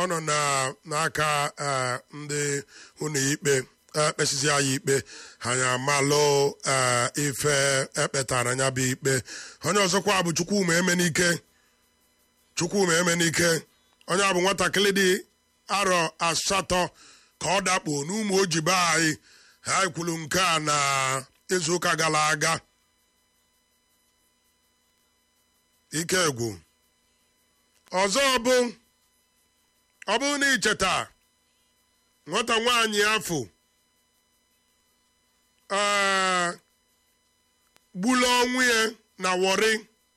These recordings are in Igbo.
nọ na- n'aka eh, ndị ụlọ ikpe ekpesizi anyị ikpe anyị amalụ eh, ife ekpetara ya bụ ikpe onye ọzọkwa bụ chukwuma emenike chukwuma emenike onye a bụ nwatakịrị dị arọ asatọ ka ọ dakpo n'ụmụ ojibe anyị ha kwuru nke a na izuụka gara aga ike egwu ọzọ bụ ọ bụrụ na icheta nwata nwaanyị afọ ee gbulu ọnwụ ya na wọrị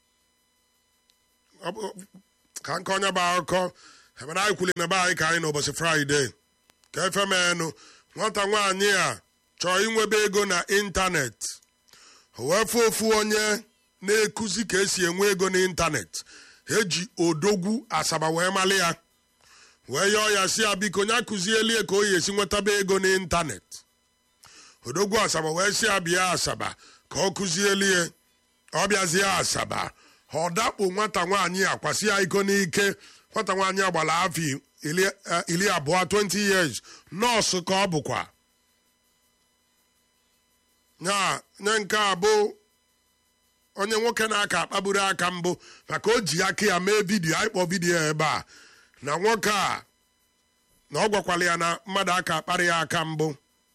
Ọ bụ- ka nke onye bụ akụkọ ebe na anyị kwuli na be anyị ka anyị n'ụbọchị fraịde ka efe menụ nwata nwaanyị a chọọ inwebe ego na ịntanetị o wee fụ ofu onye na-ekuzi ka esi enwe ego n'ịntanetị eji odogwu asaba wee mali ya wee yọọ ya si ya biko ya kụzielie ka o yi esi nwetaba ego n'ịntanetị odogwu asaba wee si ya bịa asaba ka ọ kụzielie ọ bịazie asaba ọ dakpo nwata nwaanyị a kwasị ya iko n'ike nwata nwaanyị a gbara afọ iri eh, iri abụọ 20 years nọọsụ ka ọ bụkwa ya nye nke a bụ onye nwoke na-aka akpagburu aka mbụ maka o ji aka ya mee vidiyo anyị kpọọ vidiyo ebe a na nwoke a na ọ gwakwala ya na mmadụ aka akparị ya aka mbụ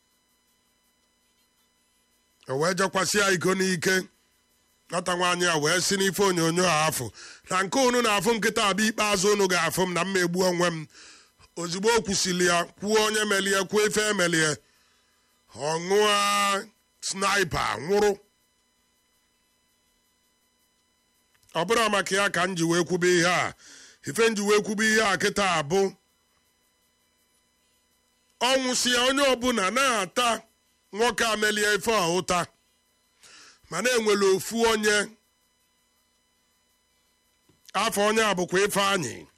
o wee jekwasị ya iko n'ike nwata nwaanyị a wee si n'ife onyonyo a afụ na nke unu na-afụ nkịta abịa ikpeazụ unu ga-afụ m na mma egbu onwe m ozugbo o kwusili ya kwuo onye melie kwuo ife emelie ọ ṅụọ snipa nwụrụ ọ bụrụ maka ya ka m ji wee kwube ihe a ife m ji wee kwube ihe a kịta abụ ọnwụ si ya onye ọbụla na-ata nwoke a melie ife a ụta mana enwere ofu onye afọ onye a bụkwa ifeanyị